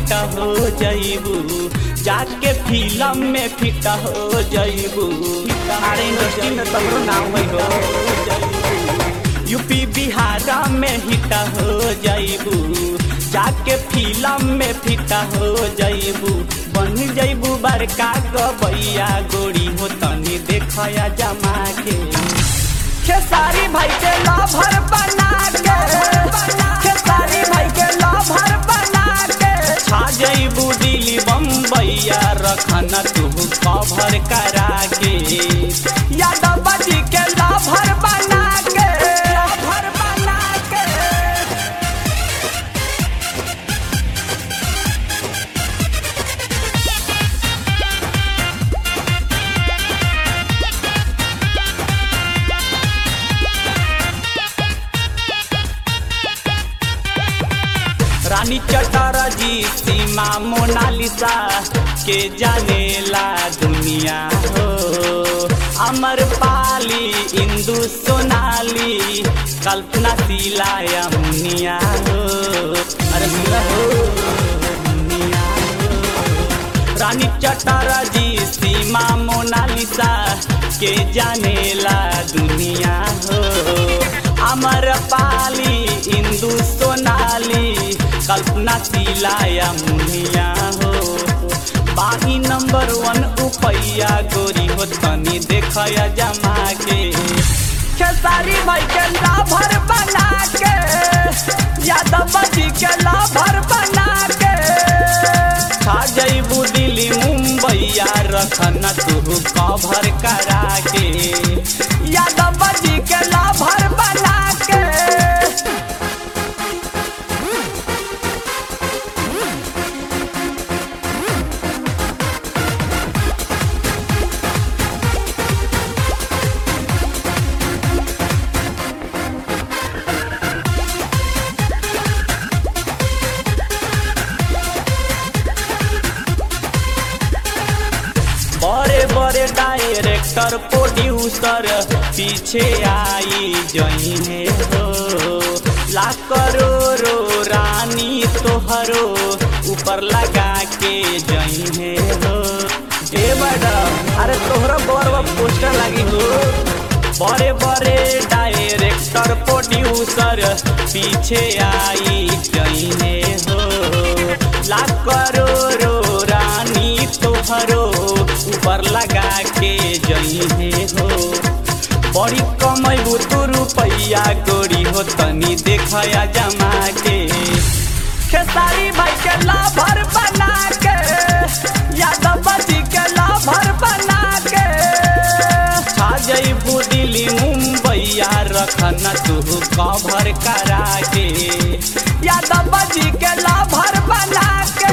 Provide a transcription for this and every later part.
हो जइबू जाके फिल्म में फिट हो जइबू अरे इंडस्ट्री में तमरो नाम है हो यूपी बिहार में हिट हो जइबू जाके फिल्म में फिट हो जइबू बन जइबू बड़का गबैया गोरी हो तनी देखया जमा के खेसारी भाई के लभर बना के खेसारी भाई के लभर बना के छा जइबू दिल्ली बम्बैया रखन तू कभर करा के यादव जी के लभर बना के लभर बना के रानी चटरा जी सीमा मोनालिसा के जानेला दुनिया हो अमर पाली इंदु सोनाली कल्पना शीला यमुनिया हो अरे सुना हो दुनिया हो। रानी चटरा जी सीमा मोनालिसा के जानेला दुनिया हो अमर पाली इंदु सोनाली कल्पना शीला मुनिया हो बाही नंबर वन उपैया गोरी हो तनी देखया जमा के खेसारी भाई के लाभर बना के यादव जी के लाभर बना के खा जइबू दिल्ली मुंबईया रखन तू कभर करा के यादव जी के लाभर बना के बड़े बड़े डायरेक्टर प्रोड्यूसर पीछे आई जई है हो लाख करोड़ो रानी तोहरो ऊपर लगा के जई है हो ए मैडम अरे तोहरा बड़ पोस्टर लगी हो बड़े बड़े डायरेक्टर प्रोड्यूसर पीछे आई जई है हो लाख करोड़ो रानी तोहरो ऊपर लगा के जई है हो बड़ी कमैबू तू रुपैया गोरी हो तनी देखया जमा के खेसारी भाई के लाभर बना के यादव जी के लाभर बना के छा जइबू दिल्ली मुंबईया रखन तू कभर करा के यादव जी के लाभर बना के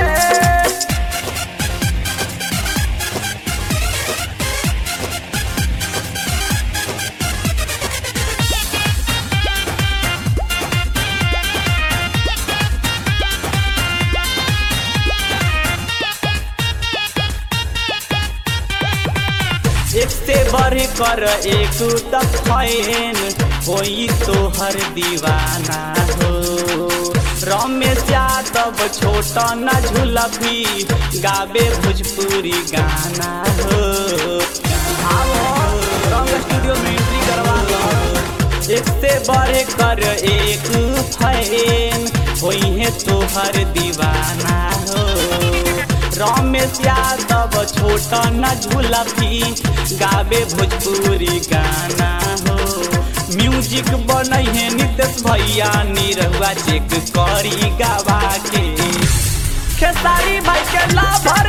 एक से बढ़ कर एक तफैन होई तोहर दीवाना हो रमेश यादव छोटा न झुलफी गावे भोजपुरी गाना हो आओ रंग स्टूडियो में एंट्री करवा लो एक से बढ़ कर एक फैन होई है तोहर दीवाना हो रमेश यादव छोटा न झुलफी गावे भोजपुरी गाना हो म्यूजिक बनै है नितेश भैया निरहुआ चेक करी गावा के खेसारी भाई के लाभर